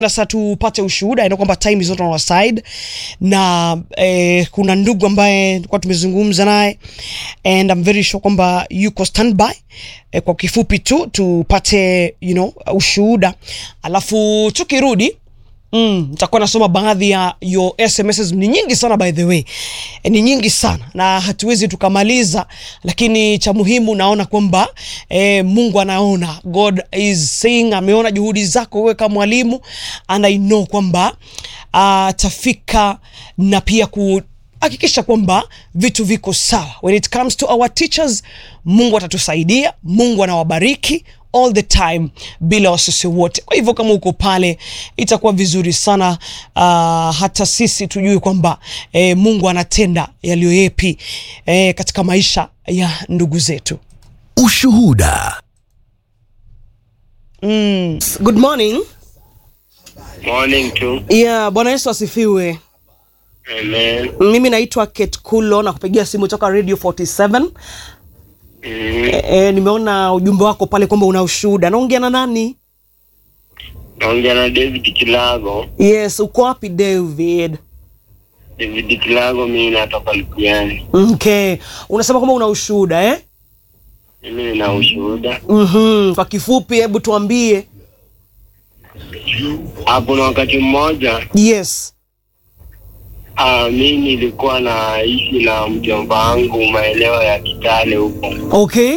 sasa tupate ushuhuda ina kwamba time is not on our side na eh, kuna ndugu ambaye tulikuwa tumezungumza naye and I'm very sure kwamba yuko standby eh, kwa kifupi tu tupate you know ushuhuda alafu tukirudi Mm, nitakuwa nasoma baadhi ya your SMSs ni nyingi sana by the way. E, ni nyingi sana na hatuwezi tukamaliza, lakini cha muhimu naona kwamba e, Mungu anaona. God is saying ameona juhudi zako wewe kama mwalimu and I know kwamba atafika na pia ku hakikisha kwamba vitu viko sawa. When it comes to our teachers, Mungu atatusaidia, Mungu anawabariki all the time bila wasisi wote. Kwa hivyo kama uko pale itakuwa vizuri sana uh, hata sisi tujue kwamba eh, Mungu anatenda yaliyo yepi eh, katika maisha ya ndugu zetu. Ushuhuda. Mm. Good morning. Morning tu. Yeah, Bwana Yesu asifiwe. Amen. Mimi naitwa Kate Kulo na kupigia simu toka Radio 47. Mm. E, e, nimeona ujumbe wako pale kwamba una ushuhuda. Naongea na nani? Naongea na David Kilago. Yes, uko wapi David? David Kilago, mimi natoka Lukiani. Okay. Unasema kwamba una ushuhuda eh? Mimi nina ushuhuda. Mhm. Kwa kifupi hebu tuambie. Hapo na wakati mmoja Yes. ah, mimi nilikuwa naishi na mjomba wangu maeneo ya Kitale huko, Okay.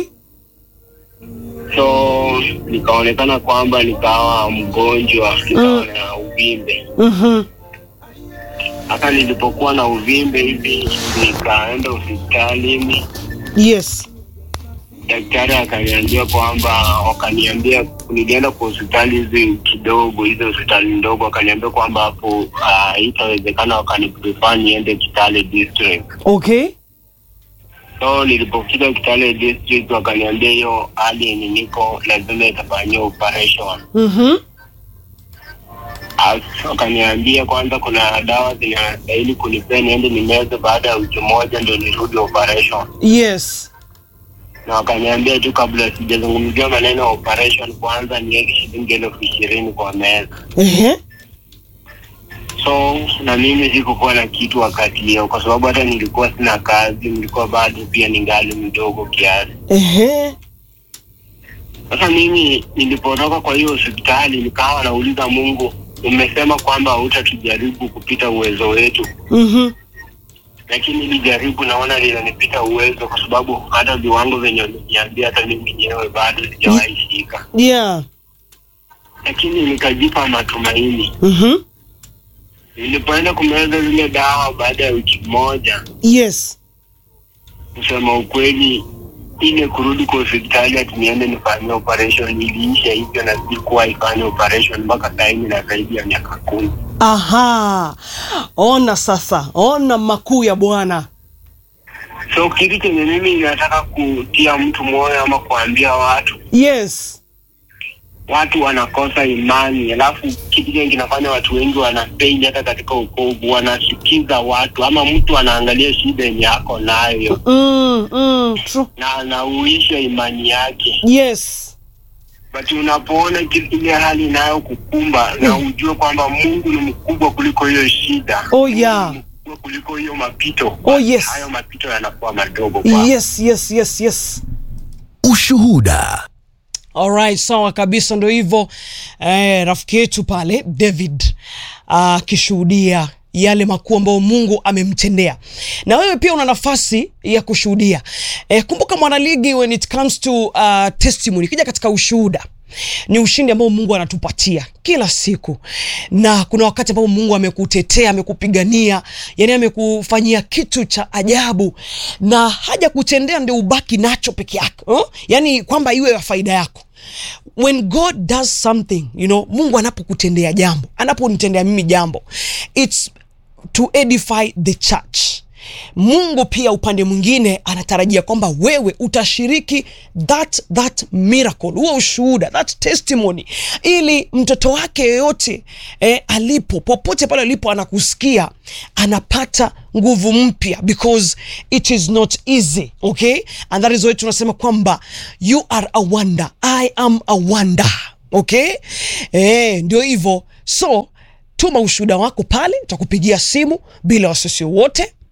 so nikaonekana kwamba nikawa mgonjwa, nikawa na uvimbe. Mhm. Hata nilipokuwa na uvimbe hivi, nikaenda hospitalini Yes. daktari akaniambia kwamba wakaniambia nilienda kwa hospitali hizi kidogo hizo hospitali ndogo akaniambia kwamba hapo ah, itawezekana wakaniprefer niende Kitale district Okay. so nilipofika Kitale district wakaniambia hiyo hali yenye niko lazima itafanyiwa operation Mhm. As- wakaniambia kwanza kuna dawa zinastahili kunipea niende nimeze baada ya wiki moja ndio nirudi operation Yes. na wakaniambia tu kabla sijazungumzia maneno ya operation kwanza niweke shilingi elfu ishirini kwa meza Ehe. so na mimi sikukuwa na kitu wakati hiyo kwa sababu hata nilikuwa sina kazi nilikuwa bado pia ningali mdogo kiasi Ehe. sasa mimi nilipotoka kwa hiyo hospitali nikawa nauliza mungu umesema kwamba hautatujaribu kupita uwezo wetu Mhm. lakini hili jaribu naona linanipita uwezo kwa sababu hata viwango vyenye umeniambia hata mimi mwenyewe bado sijawahi shika Yeah. lakini nikajipa matumaini Mhm. nilipoenda kumeza zile dawa baada ya wiki moja Yes. kusema ukweli ile kurudi kwa hospitali ati niende nifanyie operation iliisha hivyo na sikuwa ifanye operation mpaka saini na zaidi ya miaka kumi Aha. Ona sasa. Ona makuu ya Bwana. so kitu chenye mimi nataka kutia mtu moyo ama kuambia watu Yes. watu wanakosa imani alafu kitu chenye kinafanya watu wengi wanafeili hata katika ukovu wanasikiza watu ama mtu anaangalia shida yenye ako nayo Mm, mm, true. na anauisha imani yake Yes. but unapoona kile- ile hali inayo kukumba na ujue kwamba Mungu ni mkubwa kuliko hiyo shida. Oh, Mungu yeah. ni mkubwa kuliko hiyo mapito. Oh, yes. Hayo mapito yanakuwa madogo kwako. Yes, yes, yes, yes. Ushuhuda. Alright, sawa kabisa, ndo hivyo eh, rafiki yetu pale David akishuhudia yale makuu ambayo Mungu amemtendea, na wewe pia una nafasi ya kushuhudia. Eh, kumbuka mwanaligi, when it comes to uh, testimony, kija katika ushuhuda ni ushindi ambao Mungu anatupatia kila siku, na kuna wakati ambapo Mungu amekutetea, amekupigania, yani amekufanyia kitu cha ajabu, na haja kutendea ndio ubaki nacho peke yako oh? Yani kwamba iwe ya faida yako when God does something you know, Mungu anapokutendea jambo, anaponitendea mimi jambo, it's to edify the church. Mungu pia upande mwingine anatarajia kwamba wewe utashiriki that that miracle, huo ushuhuda, that testimony, ili mtoto wake yeyote eh, alipo popote pale alipo anakusikia, anapata nguvu mpya because it is not easy okay, and that is why tunasema kwamba you are a wonder, I am a wonder okay eh, ndio hivyo so tuma ushuhuda wako pale takupigia simu bila wasiwasi wote